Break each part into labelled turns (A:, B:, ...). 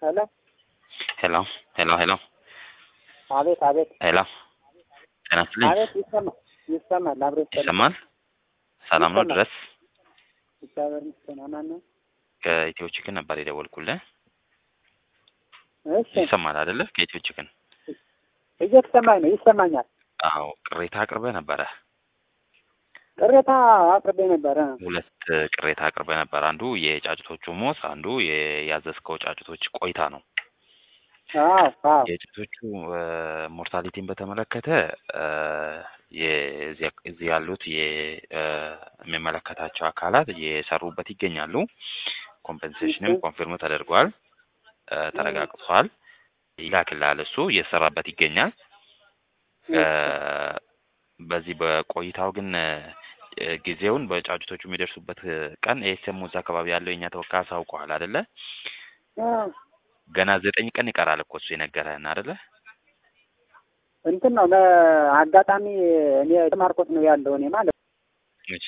A: ሄሎ
B: ሄሎ ሄሎ ሄሎ
A: አቤት አቤት
B: ሄሎ ጤና ይስጥልኝ።
A: አቤት ይሰማል ይሰማል አብሮ ይሰማል
B: ይሰማል? ሰላም ነው
A: ይሰማል።
B: ድረስ
A: እግዚአብሔር ይመስገን አማን ነው
B: ከኢትዮ ቺክን ነበር የደወልኩልህ።
A: እሺ
B: ይሰማል አይደለ? ከኢትዮ ቺክን
A: እየተሰማኝ ነው ይሰማኛል
B: አዎ፣ ቅሬታ አቅርበህ ነበረ።
A: ቅሬታ አቅርቤ ነበረ
B: ሁለት ቅሬታ አቅርበህ ነበር። አንዱ የጫጩቶቹ ሞት፣ አንዱ የ- ያዘዝከው ጫጩቶች ቆይታ ነው።
A: አዎ አዎ
B: የጫጩቶቹ ሞርታሊቲን በተመለከተ እ፣ የዚህ- እዚህ ያሉት የ- እ፣ የሚመለከታቸው አካላት እየሰሩበት ይገኛሉ። ኮምፐንሴሽንም
A: እሺ።
B: ኮንፊርም ተደርጓል፣ እ፣ ተረጋግጧል። ይላክልሃል። እሱ እየሰራበት ይገኛል። እ፣ በዚህ በቆይታው ግን እ፣ ጊዜውን በጫጩቶቹ የሚደርሱበት ቀን ኤስኤም እዛ አካባቢ ያለው የኛ ተወካይ አሳውቀዋል አይደለ?
A: አዎ።
B: ገና ዘጠኝ ቀን ይቀራል እኮ እሱ የነገረህን አይደለ?
A: እንትን ነው ለአጋጣሚ እኔ ማርቆት ነው ያለው እኔ ማለት
B: እሺ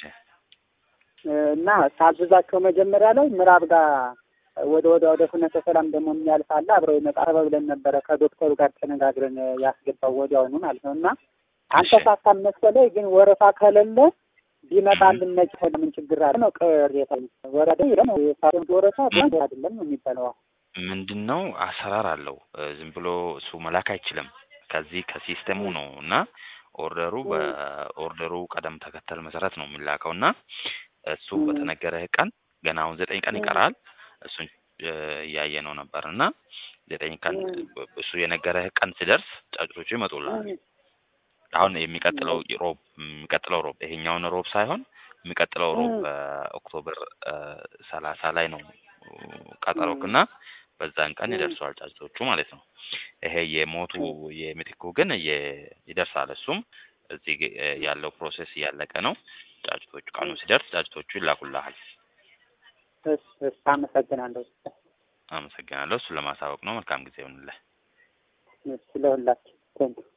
A: እና ሳዝዛቸው መጀመሪያ ላይ ምዕራብ ጋር ወደ ወደ ወደ ፍኖተ ሰላም ደግሞ የሚያልፍ አለ አብረው ይመጣል ብለን ነበረ ከዶክተሩ ጋር ተነጋግረን ያስገባው ወዲያውኑ ማለት ነው እና አልተሳካም መሰለኝ ግን ወረፋ ከሌለ ቢመጣልን ነጭ ሆነ ምን ችግር አለ ነው ቅሬታ ወረደ ደግሞ የሳሮን ወረፋ ቢሆን አይደለም ነው የሚባለው
B: ምንድን ነው አሰራር አለው። እ፣ ዝም ብሎ እሱ መላክ አይችልም። ከዚህ ከሲስተሙ ነው እና ኦርደሩ በኦርደሩ ቀደም ተከተል መሰረት ነው የሚላከው እና እሱ
A: ም።
B: በተነገረህ ቀን ገና አሁን ዘጠኝ ቀን
A: ም።
B: ይቀራል። እሱን እ፣ እያየ ነው ነበር እና ዘጠኝ ቀን
A: ም።
B: እሱ የነገረህ ቀን ሲደርስ ጫጩቶቹ ይመጡልሃል። አሁን የሚቀጥለው ሮብ የሚቀጥለው ሮብ ይሄኛውን ሮብ ሳይሆን የሚቀጥለው ሮብ
A: ም።
B: በኦክቶበር ሰላሳ ላይ ነው ቀጠሮክ እና በዛን ቀን
A: ም።
B: ይደርሰዋል ጫጭቶቹ ማለት ነው። ይሄ የሞቱ የምትኩ ግን የ- ይደርሳል። እሱም እዚህ ግ- ያለው ፕሮሴስ እያለቀ ነው። ጫጭቶቹ ቀኑ ሲደርስ ጫጭቶቹ ይላኩልሃል።
A: እሺ እሺ አመሰግናለሁ
B: አመሰግናለሁ። እሱን ለማሳወቅ ነው። መልካም ጊዜ ይሁንልህ።
A: እሺ ለሁላችሁ ቴንኪው